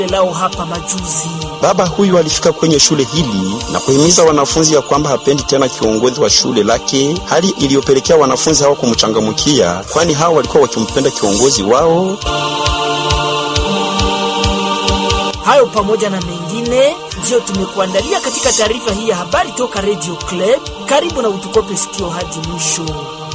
lao hapa majuzi. Baba huyu alifika kwenye shule hili na kuhimiza wanafunzi ya kwamba hapendi tena kiongozi wa shule lake, hali iliyopelekea wanafunzi hawa kumchangamkia, kwani hao walikuwa wakimpenda kiongozi wao. Hayo pamoja na mengine ndiyo tumekuandalia katika taarifa hii ya habari toka Radio Club. Karibu na utukope sikio hadi mwisho.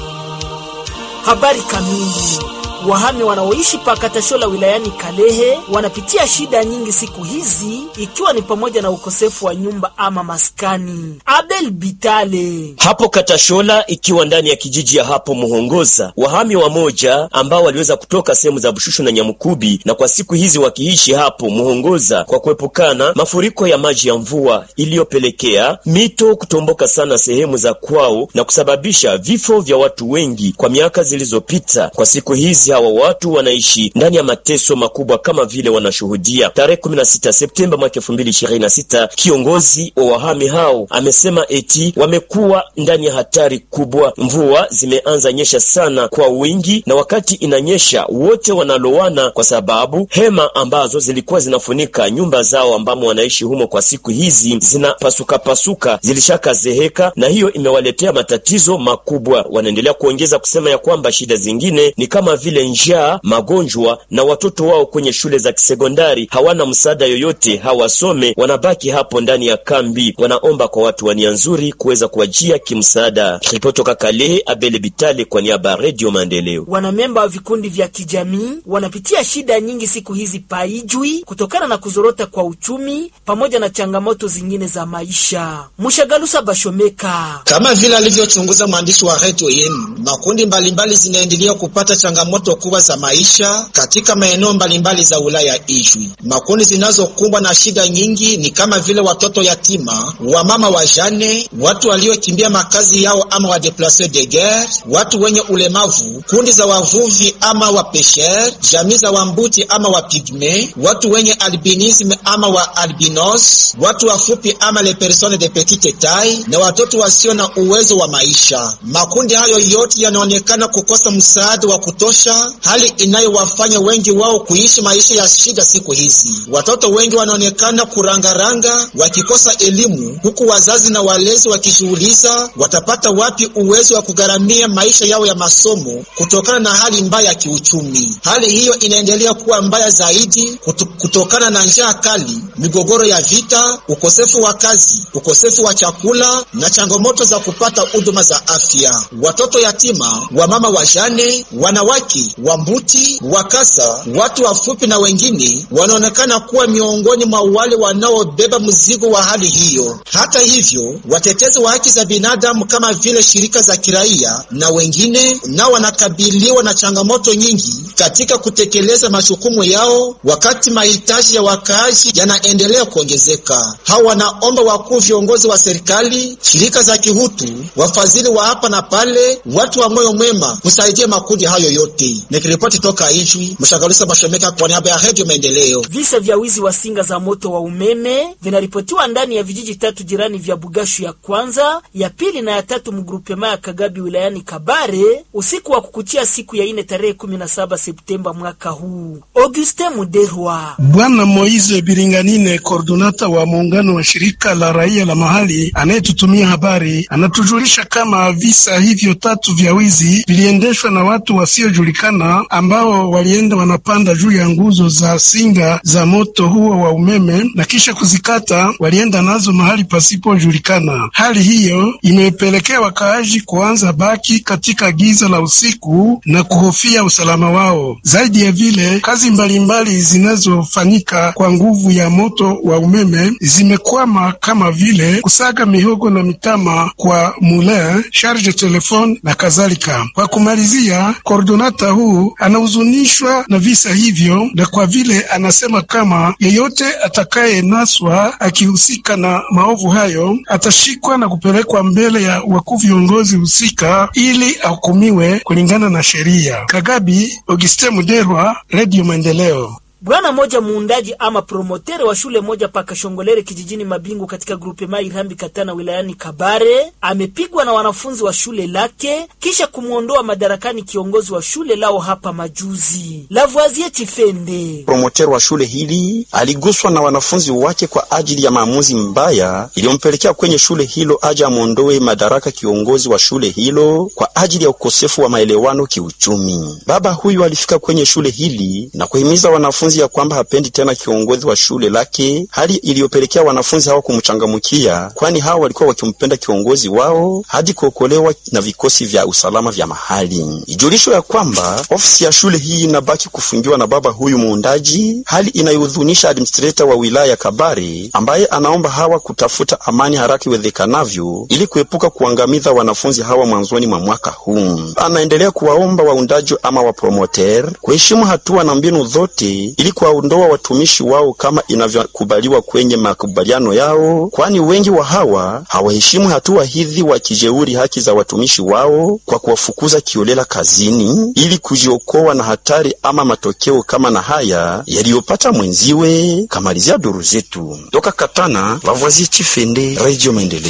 Habari kamili. Wahame wanaoishi Pakatashola wilayani Kalehe wanapitia shida nyingi siku hizi, ikiwa ni pamoja na ukosefu wa nyumba ama maskani. Abel Bitale hapo Katashola, ikiwa ndani ya kijiji ya hapo Muhongoza, wahami wamoja ambao waliweza kutoka sehemu za Bushushu na Nyamukubi na kwa siku hizi wakiishi hapo Muhongoza kwa kuepukana mafuriko ya maji ya mvua iliyopelekea mito kutomboka sana sehemu za kwao na kusababisha vifo vya watu wengi kwa miaka zilizopita. Kwa siku hizi hawa watu wanaishi ndani ya mateso makubwa kama vile wanashuhudia. Tarehe 16 Septemba mwaka 2026, kiongozi wa wahami hao amesema eti wamekuwa ndani ya hatari kubwa. Mvua zimeanza nyesha sana kwa wingi, na wakati inanyesha wote wanalowana kwa sababu hema ambazo zilikuwa zinafunika nyumba zao ambamo wanaishi humo kwa siku hizi zinapasuka pasuka, zilishakazeheka, na hiyo imewaletea matatizo makubwa. Wanaendelea kuongeza kusema ya kwamba shida zingine ni kama vile njaa, magonjwa na watoto wao kwenye shule za kisekondari hawana msaada yoyote, hawasome, wanabaki hapo ndani ya kambi. Wanaomba kwa watu wa nia nzuri kuweza kuwajia kimsaada. Ripoti toka Kalehe, Abele Bitale kwa niaba ya Radio Maendeleo. Wanamemba wa vikundi vya kijamii wanapitia shida nyingi siku hizi paijwi kutokana na kuzorota kwa uchumi pamoja na changamoto zingine za maisha. Mushagalusa Bashomeka, kama vile alivyochunguza mwandishi wa redio yenu, makundi mbalimbali zinaendelea kupata changamoto kubwa za maisha katika maeneo mbalimbali za wilaya Ijwi. Makundi zinazokumbwa na shida nyingi ni kama vile watoto yatima, wamama wajane, watu waliokimbia makazi yao ama wa deplace de guerre, watu wenye ulemavu, kundi za wavuvi ama wa pesher, jamii za wambuti ama wa pigme, watu wenye albinism ama wa albinos, watu wafupi ama les personnes de petite taille, na watoto wasio na uwezo wa maisha. Makundi hayo yote yanaonekana kukosa msaada wa kutosha, hali inayowafanya wengi wao kuishi maisha ya shida siku hizi. Watoto wengi wanaonekana kurangaranga wakikosa elimu, huku wazazi na walezi wakishughuliza watapata wapi uwezo wa kugharamia maisha yao ya masomo kutokana na hali mbaya ya kiuchumi. Hali hiyo inaendelea kuwa mbaya zaidi kutu, kutokana na njaa kali, migogoro ya vita, ukosefu wa kazi, ukosefu wa chakula na changamoto za kupata huduma za afya. Watoto yatima, wamama wajane, wanawake Wambuti, Wakasa, watu wafupi na wengine wanaonekana kuwa miongoni mwa wale wanaobeba mzigo wa hali hiyo. Hata hivyo, watetezi wa haki za binadamu kama vile shirika za kiraia na wengine nao wanakabiliwa na changamoto nyingi katika kutekeleza majukumu yao, wakati mahitaji ya wakaaji yanaendelea kuongezeka. Hao wanaomba wakuu viongozi wa serikali, shirika za kihutu, wafadhili wa hapa na pale, watu wa moyo mwema kusaidia makundi hayo yote. Nikiripoti toka Ijwi, Mshagalusa Mashomeka kwa niaba ya Redio Maendeleo. Visa vya wizi wa singa za moto wa umeme vinaripotiwa ndani ya vijiji tatu jirani vya Bugashu ya kwanza, ya pili na ya tatu mgrupema ya Kagabi wilayani Kabare usiku wa kukuchia siku ya ine tarehe 17 Septemba mwaka huu. Auguste Muderwa. Bwana Moise Biringanine, koordinata wa muungano wa shirika la raia la mahali anayetutumia habari, anatujulisha kama visa hivyo tatu vya wizi viliendeshwa na watu wasiojulikana ambao walienda wanapanda juu ya nguzo za singa za moto huo wa umeme na kisha kuzikata, walienda nazo mahali pasipojulikana. Hali hiyo imepelekea wakaaji kuanza baki katika giza la usiku na kuhofia usalama wao. Zaidi ya vile, kazi mbalimbali zinazofanyika kwa nguvu ya moto wa umeme zimekwama kama vile kusaga mihogo na mitama kwa moulin, charge telefone na kadhalika. Kwa kumalizia, koordinata huu anahuzunishwa na visa hivyo, na kwa vile anasema kama yeyote atakayenaswa akihusika na maovu hayo atashikwa na kupelekwa mbele ya wakuu viongozi husika ili ahukumiwe kulingana na sheria. Kagabi, Auguste Muderwa, Radio Maendeleo. Bwana moja muundaji ama promotere wa shule moja paka Shongolere kijijini Mabingu katika grupe mai Irambi Katana wilayani Kabare amepigwa na wanafunzi wa shule lake kisha kumwondoa madarakani kiongozi wa shule lao hapa majuzi. Lavoisier Chifende, promoter wa shule hili, aliguswa na wanafunzi wake kwa ajili ya maamuzi mbaya iliyompelekea kwenye shule hilo aje amwondoe madaraka kiongozi wa shule hilo kwa ajili ya ukosefu wa maelewano kiuchumi. Baba huyu alifika kwenye shule hili na kuhimiza wanafunzi ya kwamba hapendi tena kiongozi wa shule lake, hali iliyopelekea wanafunzi hawa kumchangamkia, kwani hawa walikuwa wakimpenda kiongozi wao hadi kuokolewa na vikosi vya usalama vya mahali. Ijulisho ya kwamba ofisi ya shule hii inabaki kufungiwa na baba huyu muundaji, hali inayohudhunisha administrator wa wilaya ya Kabare ambaye anaomba hawa kutafuta amani haraka iwezekanavyo ili kuepuka kuangamiza wanafunzi hawa mwanzoni mwa mwaka huu. Anaendelea kuwaomba waundaji ama wapromoter kuheshimu hatua na mbinu zote ili kuwaondoa watumishi wao kama inavyokubaliwa kwenye makubaliano yao, kwani wengi wa hawa hawaheshimu hatua hizi, wakijeuri haki za watumishi wao kwa kuwafukuza kiolela kazini ili kujiokoa na hatari ama matokeo kama na haya yaliyopata mwenziwe. Kamalizia duru zetu toka Katana, Lavoisier Chifende, Radio Maendeleo.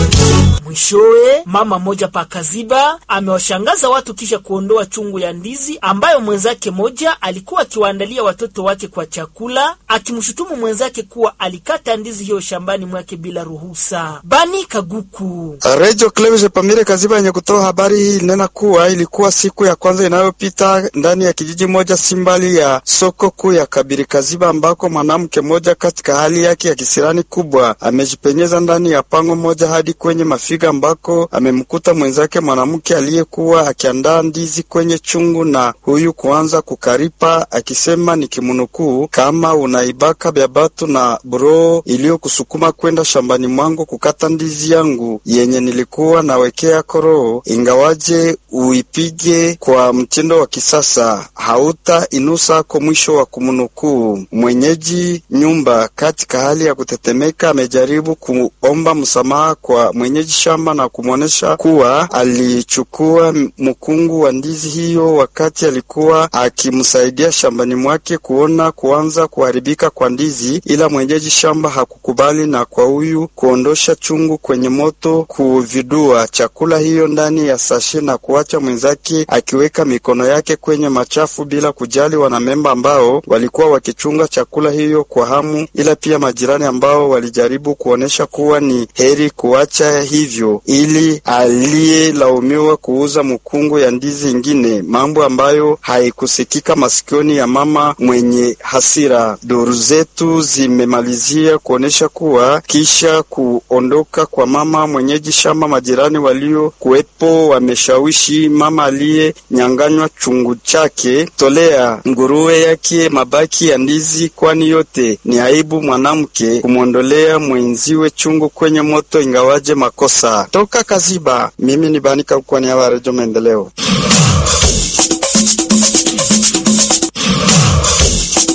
Mwishowe, mama moja pakaziba amewashangaza watu kisha kuondoa chungu ya ndizi ambayo mwenzake moja alikuwa akiwaandalia watoto wake kwa chakula, akimshutumu mwenzake kuwa alikata ndizi hiyo shambani mwake bila ruhusa. Bani Kaguku, Radio Cleveje Pamire Kaziba yenye kutoa habari hii ilinena kuwa ilikuwa siku ya kwanza inayopita ndani ya kijiji moja simbali ya soko kuu ya Kabiri Kaziba, ambako mwanamke moja katika hali yake ya kisirani kubwa amejipenyeza ndani ya pango moja hadi kwenye mafiga, ambako amemkuta mwenzake mwanamke aliyekuwa akiandaa ndizi kwenye chungu, na huyu kuanza kukaripa akisema, ni kimunukuu, kama unaibaka vya batu na bro iliyokusukuma kwenda shambani mwangu kukata ndizi yangu yenye nilikuwa nawekea koroo, ingawaje uipige kwa mtindo wa kisasa hauta inusa kwa mwisho wa kumunukuu. Mwenyeji nyumba katika hali ya kutetemeka amejaribu kuomba msamaha kwa mwenyeji shamba na kumwonyesha kuwa alichukua mkungu wa ndizi hiyo wakati alikuwa akimsaidia shambani mwake kuona kuanza kuharibika kwa ndizi, ila mwenyeji shamba hakukubali na kwa huyu kuondosha chungu kwenye moto, kuvidua chakula hiyo ndani ya sashe na kuacha mwenzake akiweka mikono yake kwenye machafu bila kujali wanamemba ambao walikuwa wakichunga chakula hiyo kwa hamu, ila pia majirani ambao walijaribu kuonyesha kuwa ni heri kuacha hivyo ili aliyelaumiwa kuuza mkungu ya ndizi ingine, mambo ambayo haikusikika masikioni ya mama mwenye hasira. Duru zetu zimemalizia kuonyesha kuwa kisha kuondoka kwa mama mwenyeji shamba, majirani waliokuwepo wameshawishi mama aliyenyanganywa chungu chake tolea nguruwe yake mabaki ya ndizi, kwani yote ni aibu mwanamke kumwondolea mwenziwe chungu kwenye moto, ingawaje makosa toka Kaziba. Mimi ni Banika kwa niaba ya Redio Maendeleo.